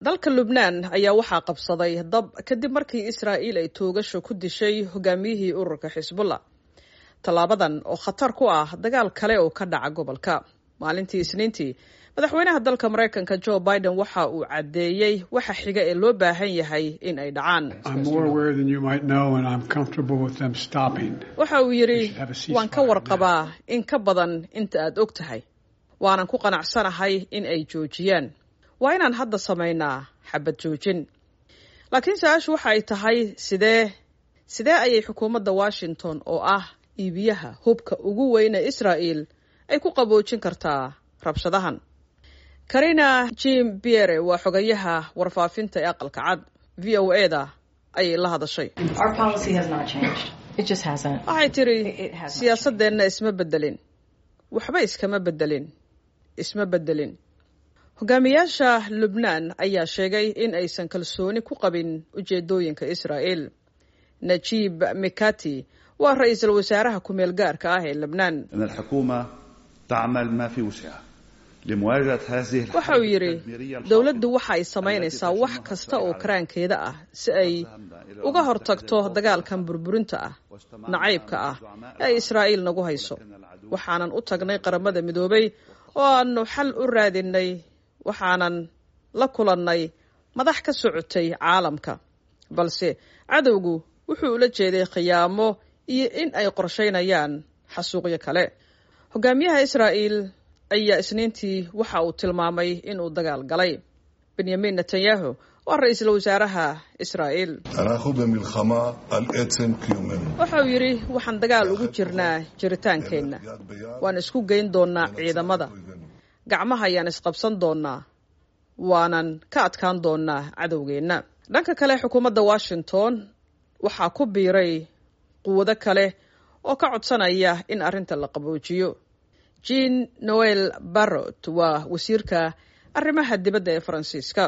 dalka lubnaan ayaa waxaa qabsaday dab kadib markii israa'iil ay toogasho ku dishay hogaamiyihii ururka xisbullah tallaabadan oo khatar ku ah dagaal kale oo ka dhaca gobolka maalintii isniintii madaxweynaha dalka maraykanka jo biden waxa uu caddeeyey waxa xiga ee loo baahan yahay in ay dhacaan waxa uu yidhi waan ka warqabaa in ka badan inta aad og tahay waanan ku qanacsanahay in ay joojiyaan waa inaan hadda samaynaa xabad joojin laakiin su-aashu waxa ay tahay sidee sidee ayay xukuumadda washington oo ah iibiyaha hubka ugu weyne israa'el ay ku qaboojin kartaa rabshadahan karina jim biere waa xogayaha warfaafinta ee aqalka cad v o e da ayay la hadashay waxay tidhi siyaasadeenna isma bedelin waxba iskama bedelin isma bedelin hogaamiyaasha lubnaan ayaa sheegay in aysan kalsooni ku qabin ujeedooyinka israa'el najib mikati waa ra-iisul wasaaraha ku-meel gaarka ah ee lebnaan waxa uu yidhi dowladdu waxa ay samaynaysaa wax kasta oo karaankeeda ah si ay uga hortagto dagaalkan burburinta ah nacaybka ah ee ay israa'iil nagu hayso waxaanan u tagnay qaramada midoobay oo aanu xal u raadinay waxaanan la kulannay madax ka socotay caalamka balse cadowgu wuxuu ula jeeday khiyaamo iyo in ay qorshaynayaan xasuuqyo kale hogaamiyaha israa'iil ayaa isniintii waxa uu tilmaamay inuu dagaal galay benyamin netanyahu waa ra-iisul wasaaraha israa'iil waxa uu yidhi waxaan dagaal ugu jirnaa jiritaankeenna waan isku geyn doonnaa ciidamada gacmaha ayaan isqabsan doonnaa waanan ka adkaan doonnaa cadowgeenna dhanka kale xukuumadda washington waxaa ku biiray quwado kale oo ka codsanaya in arrinta la qaboojiyo jean noel barrot waa wasiirka arrimaha dibadda ee faransiiska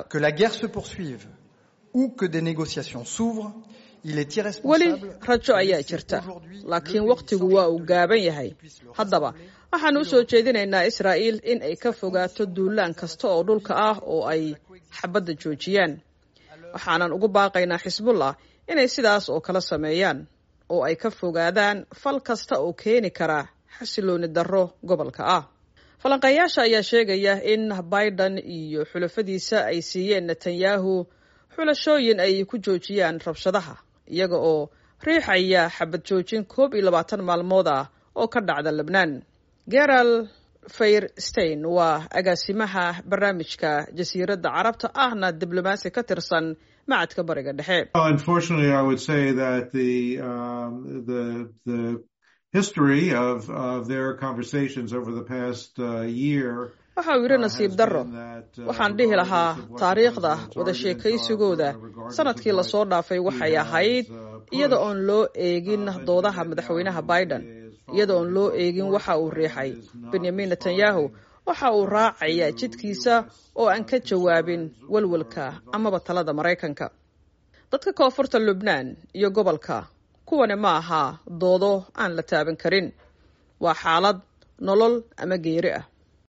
weli rajo ayaa jirta laakiin wakhtigu waa uu gaaban yahay haddaba waxaan u soo jeedinaynaa israa'iil in ay ka fogaato duulaan kasta oo dhulka ah oo ay xabadda joojiyaan waxaanan ugu baaqaynaa xisbullah inay sidaas oo kala sameeyaan oo ay ka fogaadaan fal kasta oo keeni kara xasilooni darro gobolka ah falanqeeyaasha ayaa sheegaya in biden iyo xulafadiisa ay siiyeen netanyahu xulashooyin ay ku joojiyaan rabshadaha iyaga oo riixaya xabad joojin koob iyo labaatan maalmood ah oo ka dhacda lebnaan geral fayrstein waa agaasimaha barnaamijka jasiiradda carabta ahna diblomaasi ka tirsan macadka bariga dhexe waxa uu yidhi nasiib darro waxaan dhihi lahaa taariikhda wada sheekaysigooda sanadkii lasoo dhaafay waxay ahayd iyada oon loo eegin doodaha madaxweynaha biden iyada oon loo eegin waxa uu riixay benyamin netanyahu waxa uu raacaya jidkiisa oo aan ka jawaabin walwalka amaba talada maraykanka dadka koonfurta lubnaan iyo gobolka kuwani ma aha doodo aan la taaban karin waa xaalad nolol ama geeri ah